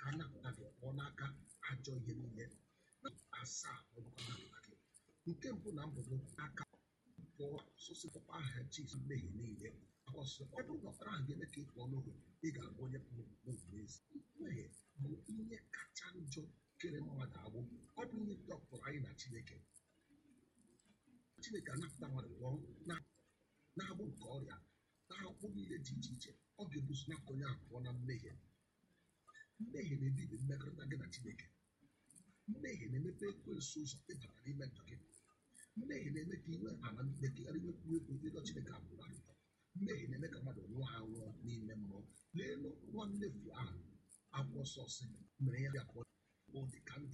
ka a napụta gị pụọ n'aka ajọ ihe niile na asaa ọ bụkwa napụta gị nke mbụ na mbụ bụ aka pụọ sụsịpụkwa aha Jizọs mmehie niile ọsọ ọ bụrụ na ọbara ahụ ga-eme ka ị pụọ n'oge ị ga-abụ onye pụrụ n'ezi mmehie bụ ihe kacha njọ kere mmadụ agbụ ọ bụ ihe dọkpụrụ anyị na Chineke Chineke anapụta mmadụ pụọ na na-agbụ nke ọrịa na-agbụ niile dị iche iche ọ ga-ebuso napụta onye ahụ pụọ na mmehie mmehie na-ebibi mmekọrịta gị na Chineke mmehie na-emepe ekwensu ụzọ ịbata n'ime ndụ gị mmehie na-eme ka inwe amamihe ka ghara inwekwu egwu ịdọ Chineke abụrụ arụtọ mmehie na-eme ka mmadụ nwụọ anwụọ n'ime mmụọ leelu nwa mmefu ahụ akwụkwọ sọsị mere ya bịa pụọ ọ dị ka ndị